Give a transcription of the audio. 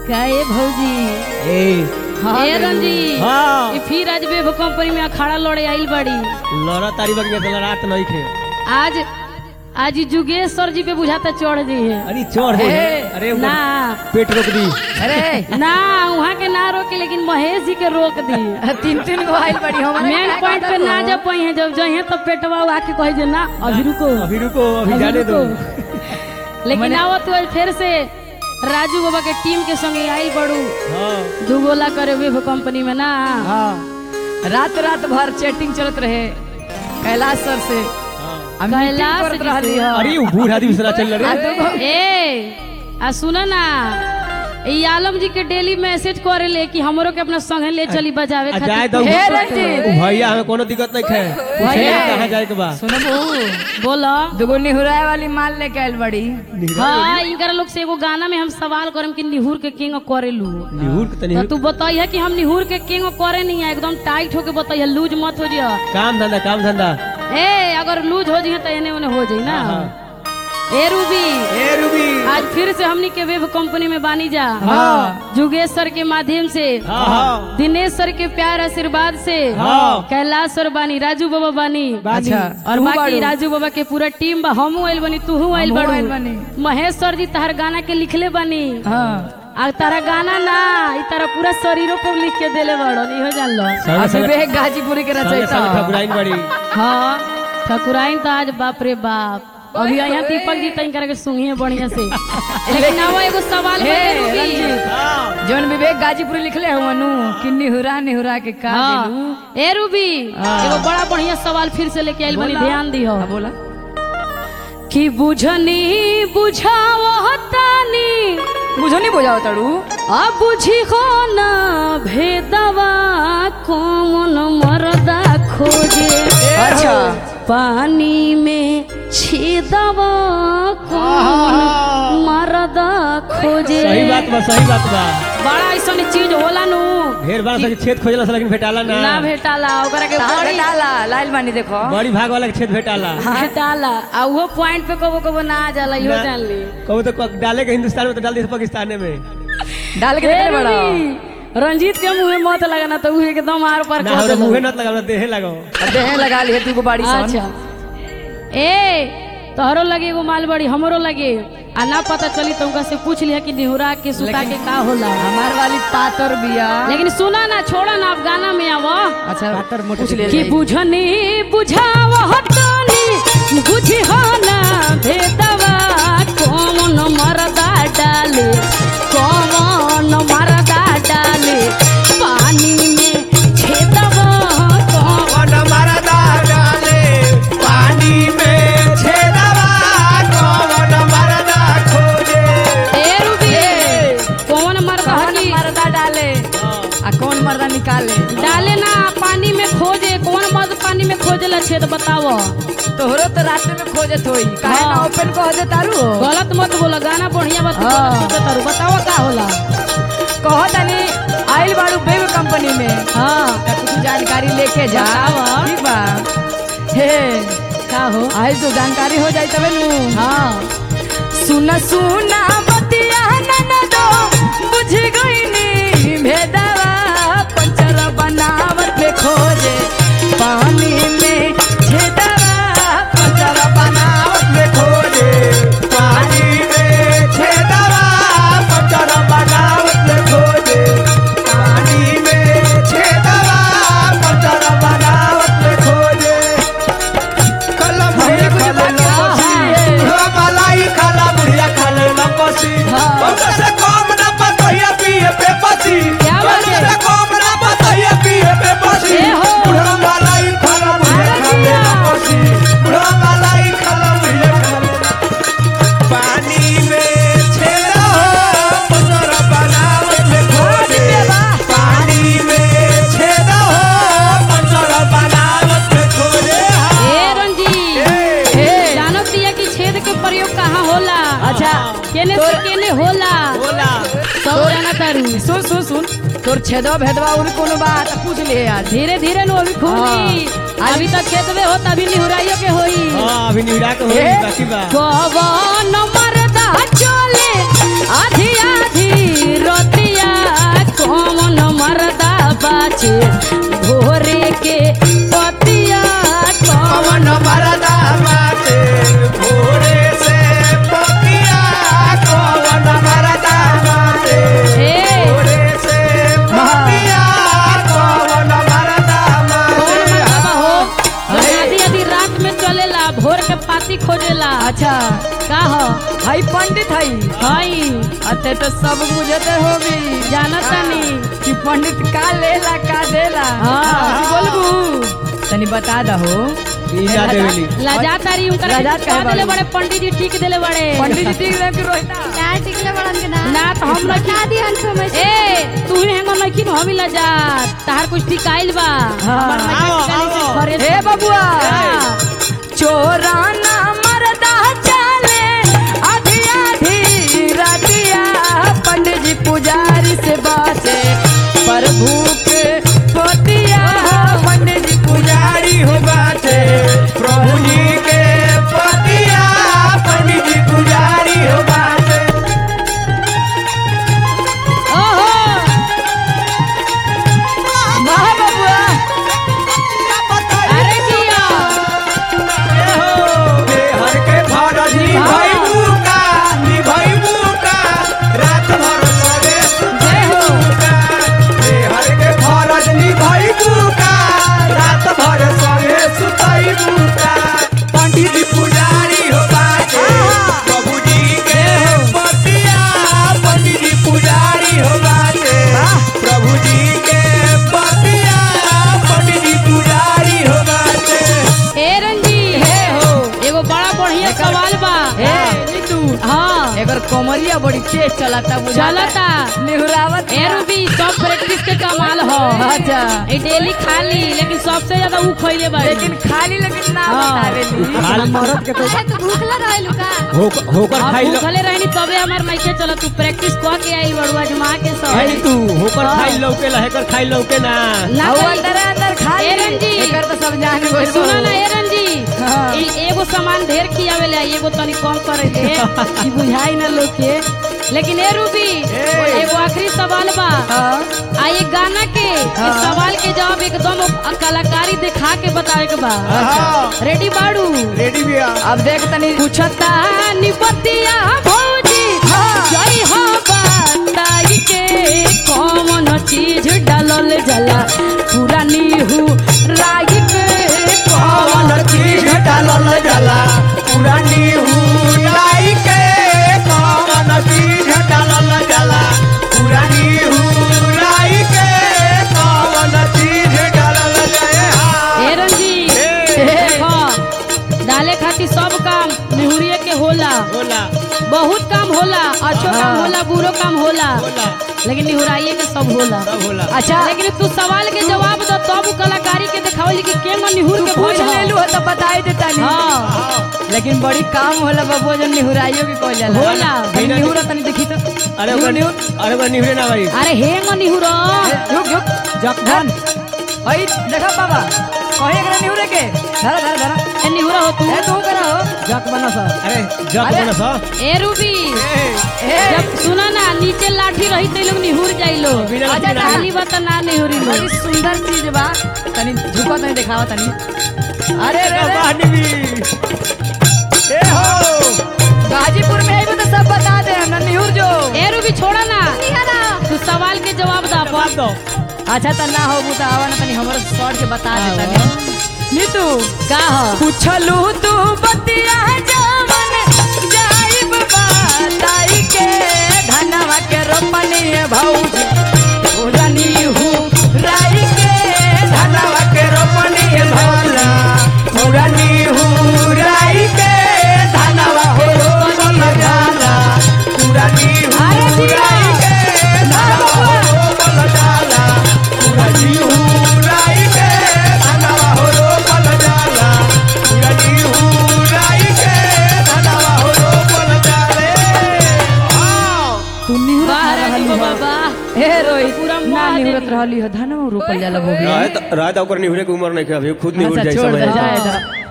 का ए भौजी ए ए रंजी हाँ ई फिर आज वेब कंपनी में अखाड़ा लड़े आइल बड़ी लड़ा तारी बग में तो लड़ात नहीं खे आज आज ई जुगेश सर जी पे बुझाता चढ़ गई है अरे चढ़ गई ए, अरे ना ऊपर पेट रोक दी अरे ना वहाँ के ना रोके लेकिन महेश जी के रोक दी तीन तीन गो आइल बड़ी हमारे मेन क्या पॉइंट पे कहता ना हो? जब पाई है जब जहे तो पेटवा आके कहे जे ना अभी रुको अभी रुको अभी अभी जाने दो रुको। लेकिन आओ तो फिर से राजू बाबा के टीम के संगे आई बड़ू हाँ दू गोला करे वेब कंपनी में ना हाँ रात रात भर चैटिंग चलत रहे कैलाश सर से हाँ। आ मीटिंग कैलाश करत जी रहली से। ह। अरे वो बूढ़ आदमी से ना चल आ रहे दूगो ए आ सुना ना ई आलम जी के डेली मैसेज करे ले कि हमरो के अपना संगे ले चली बजावे आ जाए दो खातिर हे रंजीत। वो भैया हमें कोनो दिक्कत नहीं खे पूछे भैया। कहाँ जाए के बा सुनबू बोलो दूगो निहुराए वाली माल लेके आइल बड़ी हाँ इनकर लोग से एगो गाना में हम सवाल करम कि निहुर के किंग करे लू निहुर के तनी तो तू बताइए कि हम निहुर के किंग करे नहीं है एकदम टाइट होके बताइए लूज मत हो जिया काम धंधा काम धंधा ए अगर लूज हो जाइए तो एने ओने हो जाई ना ए रूबी ए रूबी आज फिर से हमनी के वेब कंपनी में बानी जा हाँ जुगेश सर के माध्यम से हाँ हाँ दिनेश सर के प्यार आशीर्वाद से हाँ। कैलाश सर बानी राजू बाबा बानी अच्छा और तू बाकी बाड़ू। राजू बाबा के पूरा टीम बा हमहू आइल बनी तूहू आइल हमहू बाड़ू आइल बानी। महेश सर जी तहर गाना के लिखले बानी हाँ आ तारा गाना ना ई तारा पूरा शरीरों पर लिख के देले बाड़ो नहीं हो जान लो संगे आ संगे विवेक गाजीपुरी के संगे रचयिता संगे ठकुराइन बड़ी हाँ ठकुराइन तो आज बाप रे बाप अभी यहाँ दीपक जी तई करके सुनिए बढ़िया से लेकिन आवा एगो सवाल हे, बते रुकी। रंजीत। हाँ जौन विवेक गाजीपुरी लिखले हो मनु कि निहुरा निहुरा के का देलू हाँ ए रूबी एगो बड़ा बढ़िया सवाल फिर से लेके आइल बनी बोला। ध्यान दियो हाँ, बोला कि बुझनी बुझाओ तानी बुझो नहीं बुझाओ तड़ू आ बुझी हो ना भेदवा कौन मरदा खोजे अच्छा पानी में छेदवा कौन मरदा खोजे सही बात बा सही बात बा बड़ा ऐसा चीज होला नु ढेर बार से छेद खोजला से लेकिन भेटाला ना ना भेटाला ओकरा के कहाँ बड़ी डाला लाइल बानी देखो बड़ी भाग वाला के छेद भेटाला भेटाला आ वो पॉइंट पे कबो कबो ना आ जाला इहो ना। जान ली कहू तो क- डाले के हिंदुस्तान में तो डाल दी पाकिस्तान में डाल के ए देखले बड़ा रवि, रंजीत के मुंह में मत लगाना तो उ एकदम आर पर ना कर हो तो देला। मुंहे नत लगाओ ना देहे लगाओ अब देहे लगा लिए तू को बाड़ी सन अच्छा ए तोहरो लगे एगो माल बड़ी हमरो लगे आ ना पता चली तो उनका से पूछ लिया कि निहुरा के सुता के का होला हमार वाली पातर बिया लेकिन सुना ना छोड़ा ना आप गाना में आवा अच्छा पूछ ले कि बुझनी बुझाव हटनी बुझी हो ना भेदवा कौन मरदा डाले कौन मरदा डाले पानी में छेदवा कौन कौन मरदा डाले पानी में छेदवा कौन मरदा खोजे ए रूबी कौन मरदा कौन हकी मर्दा डाले आ कौन मर्दा निकाले डाले ना पानी में खोजे कौन मर्द पानी में खोजेला छेद बताओ तोहरो तो रात में खोजत होई काहे ना हाँ। ओपन कह दे तारू गलत मत बोला गाना बढ़िया बात हाँ। बताओ बताओ का होला कह तनी आइल बाड़ू बेब कंपनी में हाँ त कुछ जानकारी लेके जा बतावा। ठीक बा हे का हो आइल तो जानकारी हो जाई तबे नु हाँ सुना सुना बतिया ननदो बुझ गईनी भेदवा पंचर बनावर पे खोजे पानी में छेदवा पंचर बनावर पे खोजे पानी में छेदवा पंचर बनावत में खोजे पानी में छेदवा पंचर बनावत में खोजे कलम हमरे कुछ बाकी बुढ़ा मलाई खाला बुढ़िया खाले लपसी हाँ। ओकर से कम ना पतोहिया पिए पे पसी क्या बात है? ओकर से कम ना पतोहिया पिए पे पसी ए हो। बुढ़ा मलाई खाला बुढ़िया खाले लपसी बुढ़ा मलाई खाला बुढ़िया खाले पानी में छेड़ा हो पंजर बनावत में खोजे पानी में छेड़ा हो पंजर बनावत में खोजे ए रंजीत हे जानो दिया कि छेद के प्रयोग कहाँ होला अच्छा केने से केने होला बोला सब जाना तारू सुन सुन सुन तोर छेदवा भेदवा और कोनो बात पूछ ले आज धीरे धीरे नो अभी खूनी हाँ। अभी तक खेत में होता अभी निहुराइयो के होई हाँ अभी निहुरा के होई ए? बाकी बा कवन मरदा चले आधी आधी रोती बाचे भोरे के पतिया कौन कवन मरदा बाटे भोरे से पतिया कवन मरदा बाटे हे भोरे से पतिया कवन मरदा कौन बाटे मरदा हो आधी आधी रात में चलेला भोर के पाती खोजेला अच्छा का हो हई पंडित हई हई अते तो सब बुझते होगी जानत तानी कि पंडित का लेला का देला हाँ बोलबू तनी बता दहो ईजा देवली लजा तारी उनकर लजात का काहे देले बाड़ी? बड़े पंडित जी ठीक देले बड़े पंडित जी ठीक रहे कि रोहिता क्या टिकले बड़न के ना ना तो हम लोग बता दी हम समझ ए तू ही हेंगो लखिन हम लजा तार कुछ ठीक आइल बा हाँ। हमर मैकेनिकल से घरे हे से- बबुआ हाँ। चोराना मरदा चले आधी आधी रातिया पंडित जी पुजारी से बासे प्रभु के पोतिया पंडित जी पुजारी हो बाटे प्रभु जी के पतिया पंडित जी पुजारी हो बाटे ओहो वाह बबुआ अरे जिया हर के फरज निभाई बुका निभाई बुका रात भर सवे सुताई बुका हर के फरज निभाई बुका रात भर सवे सुताई बुका पंडित जी पुजारी हो बाटे प्रभु जी के पतिया पंडित जी पुजारी हो बाटे प्रभु जी के पतिया पंडित जी पुजारी हो बाटे ए रंजी हे हो एगो बड़ा बढ़िया सवाल बा हे नीतू हाँ एकर कमरिया बड़ी तेज चलता बुझा चलता निहुरावत ए रूबी सब प्रैक्टिस के कमाल हो अच्छा ए डेली खाली लेकिन सबसे ज्यादा ऊ खइले बा लेकिन खाली लेकिन ना हाँ। बतावेली मरद के अरे तू भूखला रहलू का होकर अब खाई लो भूखले रहनी तबे हमार नइखे चलत तू प्रैक्टिस क के आई बड़ुआ जमा के आई सब तू होकर हाँ। खाई लौके लहेकर खाई लौके ना ना और करी- अंदर अंदर खाली ए रंजी। एकर तो सब जान गइल सुना ना ए रंजी हाँ। ई एगो सामान ढेर खियावेला एगो तनी कम करे दे ई बुझाई ना लोग के लेकिन ए रूबी ए। एगो आखिरी सवाल बा हाँ आ ये गाना के इस हाँ। सवाल के जवाब एकदम कलाकारी दिखा के बतावे के बा हाँ। रेडी बाड़ू रेडी भैया अब देख तनी पूछता निपतिया भौजी हाँ। जय हो बताई के कौन चीज डालल जला पूरा नीहू राई के कौन चीज डालल जाला पुरानी हुलाई के कौन चीज डालल जाला पुरानी हुलाई के कौन चीज डालल जाला ए रंजी ए। देखो डाले खातिर सब काम निहुरिए के होला बोला बहुत काम होला अच्छो काम हाँ। होला बुरो काम होला बोला लेकिन निहुराइए के सब होला सब होला अच्छा लेकिन तू सवाल के जवाब दो तब उ कलाकारी के दिखावल कि केंगो निहुर के पूछ भइल ले लू ह। तो बताई देता नहीं हाँ लेकिन बड़ी काम होला बबुआ जन निहुराइयो के कहल जाला होला। तनी निहुरा तनी देखी तो अरे निहुर ओकर निहुर अरे ओकर निहरे ना भाई अरे हेंगो निहुर ए, रुक रुक जखन ओई देखा बाबा कहे एकरा निहुरे के धरा धरा धरा ए निहुरा हो तू ए तू करा हो जक बना सा अरे जक अरे। बना सा ए रूबी ए जब सुना ना नीचे लाठी रही तो लोग निहुर जाइलो बिना लाठी अच्छा ना। खाली बात ना निहुरी लो बड़ी सुंदर चीज बा तनी झुको तनी दिखावा तनी अरे रे रे कहानी भी ए हो गाजीपुर में आइबो तो सब बता दे हम निहुर जो ए रूबी छोड़ा ना निहरा तू सवाल के जवाब दा जवाब दो अच्छा त ना हो बुता आवा ना तनी हमरो शॉर्ट के बता दे तनी नीतू का हो पूछलू तू बतिया जवन जाइब बताई के धनवा के रोपनी भौजी उड़नी हूँ राई के धनवा के रोपनी भौला पुरानी हुराई के धनवा हो रोपल जाला पुरानी हुराई के धनवा हो रोपल जाला पुरानी हुराई के धनवा हो रोपल जाला पुरानी हुराई के धनवा हो रोपल जाले हाँ तू निहुरत वाह रे रहली दीपो हो बाबा हे रोहित पूरा ना मुआ निहुरत देली। रहली हो धनवा रोपल जाला भोगी रात रात ओकर निहुरे के उम्र नहीं के अभी खुद निहुर अच्छा जाई छोड़ दे समझ जाए हाँ। दा